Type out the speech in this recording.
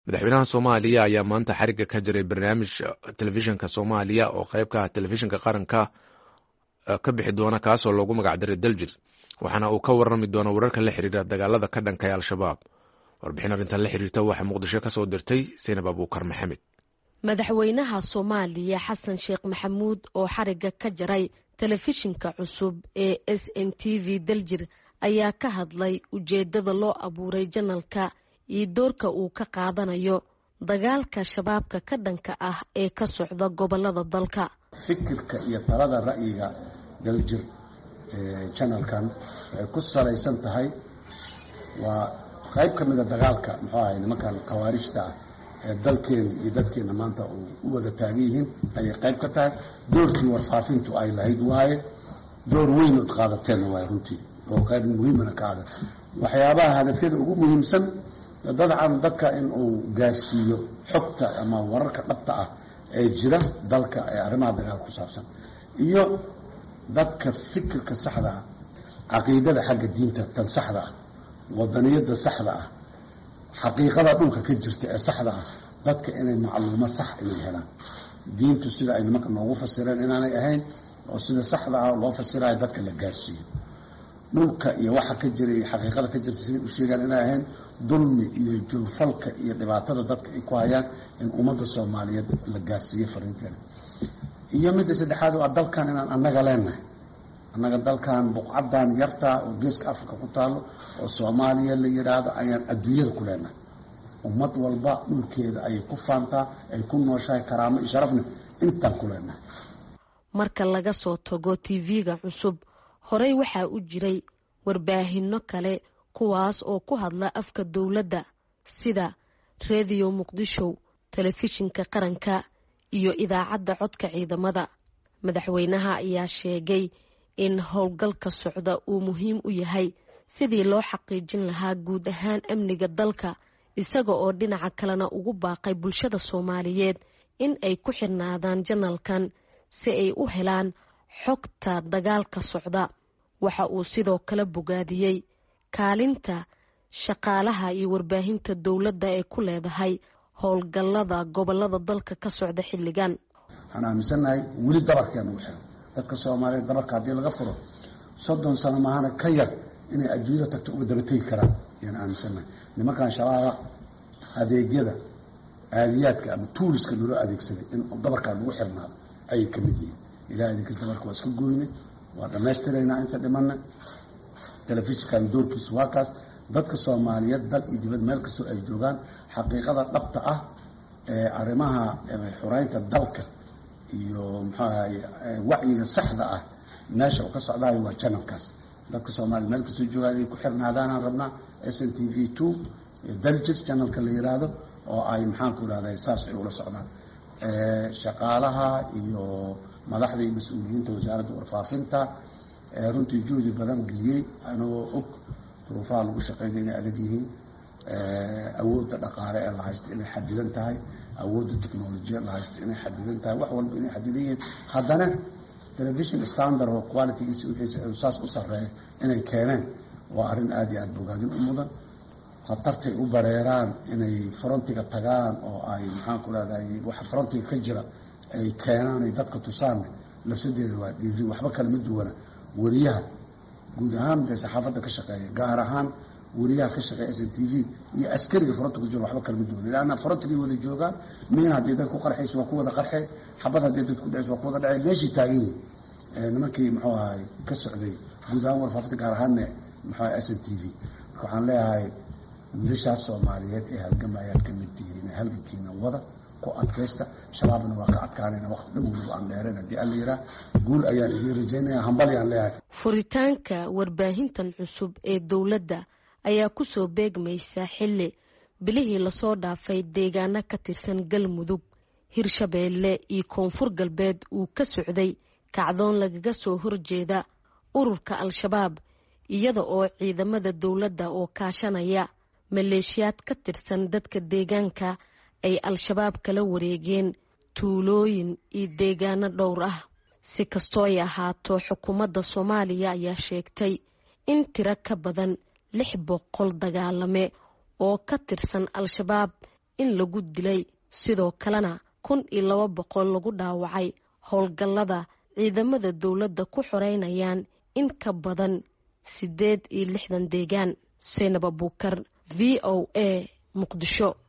madaxweynaha soomaaliya ayaa maanta xariga ka jiray barnaamij telefishinka soomaaliya oo qayb ka ah telefishinka qaranka ka bixi doona kaasoo loogu magacdaray daljir waxaana uu ka warami doona wararka la xiriira dagaalada ka dhanka ee al-shabaab warbixin arrintan la xiriirta waxaa muqdisho kasoo dirtay saynab abuukar maxamed madaxweynaha soomaaliya xasan sheekh maxamuud oo xariga ka jaray telefishinka cusub ee s n t v daljir ayaa ka hadlay ujeedada loo abuuray janalka iyo doorka uu ka qaadanayo dagaalka shabaabka ka dhanka ah ee ka socda gobolada dalka fikirka iyo talada ra'yiga daljir janalkan waxay ku salaysan tahay waa qayb ka mida dagaalka muxuu ahay nimankan khawaarijta ah ee dalkeena iyo dadkeena maanta u wada taagan yihiin ayay qayb ka tahay doorkii warfaafintu ay lahayd waaye door weyn ood qaadateena waay runtii oo qayb muhiimana ka ada waxyaabaha hadafyada ugu muhiimsan dadcan dadka in uu gaarsiiyo xogta ama wararka dhabta ah ee jira dalka ee arrimaha dagaalka ku saabsan iyo dadka fikirka saxda ah caqiidada xagga diinta tan saxda ah wadaniyada saxda ah xaqiiqada dhulka ka jirta ee saxda ah dadka inay macluumo sax inay helaan diintu sida ay nimanka noogu fasireen inaanay ahayn oo sida saxda ah loo fasirayo dadka la gaarsiiyo dhulka iyo waxa ka jira iyo xaqiiqada ka jirta siday u sheegaan inay ahayn dulmi iyo joorfalka iyo dhibaatada dadka ay ku hayaan in ummadda soomaaliyeed la gaarsiiyo fariinteeda iyo midda saddexaad waa dalkan inaan annaga leenahay annaga dalkan buqcadan yartaa oo geeska africa ku taalo oo soomaaliya la yidhaahdo ayaan adduunyada ku leenahay ummad walba dhulkeeda ayay ku faantaa ay ku nooshahay karaamo iyo sharafna intaan ku leenahay marka laga soo tago tv-ga cusub horey waxaa u jiray warbaahinno kale kuwaas oo ku hadla afka dowladda sida rediyo muqdisho telefishinka qaranka iyo idaacadda codka ciidamada madaxweynaha ayaa sheegay in howlgalka socda uu muhiim u yahay sidii loo xaqiijin lahaa guud ahaan amniga dalka isaga oo dhinaca kalena ugu baaqay bulshada soomaaliyeed in ay ku xirnaadaan janalkan si ay u helaan xogta dagaalka socda waxa uu sidoo kale bogaadiyey kaalinta shaqaalaha iyo warbaahinta dowladda ee ku leedahay howlgallada gobolada dalka ka socda xilligan waxaan aaminsannahay weli dabarkeena ugu xiran dadka soomaaliyeed dabarka haddii laga furo soddon sano maahana ka yar inay adduunyada tagto uga daba tegi karaan ayaan aaminsannahay nimankan shabaaba adeegyada aadiyaadka ama tuuliska naloo adeegsaday in dabarkaa lagu xirnaado ayay ka mid yihiin ilaha idinkas dabarka waa iska gooyne waa dhammaystiraynaa inta dhimanna telefishinkan doorkiisu waa kaas dadka soomaaliyeed dal iyo dibad meel kastoo ay joogaan xaqiiqada dhabta ah ee arrimaha xureynta dalka iyo muxuu ahay wacyiga saxda ah meesha uu ka socdayo waa janalkaas dadka soomaliya meel kastoo joogaan inay ku xirnaadaanaan rabnaa s n t v two daljir janalka la yiraahdo oo ay maxaanku irahday saas ay ula socdaan shaqaalaha iyo madaxda iyo mas-uuliyiinta wasaaradda warfaafinta runtii juhdi badan geliyey anagoo og duruufaha lagu shaqeynaya inay adag yihiin awoodda dhaqaale ee la haysta inay xadidan tahay awoodda technolojiya la haysta inay xadidan tahay wax walba inay xadidan yihiin haddana television standard oo qualitygiisi wixiisa saas u sarreeya inay keeneen waa arrin aada iyo aada bogaadin u mudan khatartay u bareeraan inay frontiga tagaan oo ay maxaanku rahday waxa frontiga ka jira ay keenaan ay dadka tusaanna lafsadeeda waa dhiiri waxba kale ma duwana wariyaha guud ahaan dee saxaafadda ka shaqeeya gaar ahaan wariyaha ka shaqeeya s n t v iyo askariga fronti ku jiro waxba kale ma duwana leanna frontigay wada joogaan miin haddii dad ku qarxaysa waa ku wada qarxe xabad haddii dad ku dhacaysa waa ku wada dhacay meeshii taagan yihin nimankii muxuu ahay ka socday guud ahaan warfaafinta gaar ahaanne muxuu ahay s n t v marka waxaan leeyahay wiilashaas soomaaliyeed ee halgamayaad ka mid tihiin halgankiina wada ku adkaysta shabaabna waa ka adkaanayna waqti dhowlow aan dheerayn haddii alla yiraa guul ayaan idiin rajaynaya hambalyaan leeyahay furitaanka warbaahintan cusub ee dowladda ayaa kusoo beegmaysa xilli bilihii lasoo dhaafay deegaano ka tirsan galmudug hirshabeelle iyo koonfur galbeed uu ka socday kacdoon lagaga soo horjeeda ururka al-shabaab iyada oo ciidamada dowladda oo kaashanaya maleeshiyaad ka tirsan dadka deegaanka ay al-shabaab kala wareegeen tuulooyin iyo deegaano dhowr ah si kastoo ay ahaato xukuumadda soomaaliya ayaa sheegtay in tiro ka badan lix boqol dagaalame oo ka tirsan al-shabaab in lagu dilay sidoo kalena kun iyo laba boqol lagu dhaawacay howlgallada ciidamada dowladda ku xoreynayaan in ka badan siddeed iyo lixdan deegaan seynab abuukar v o a muqdisho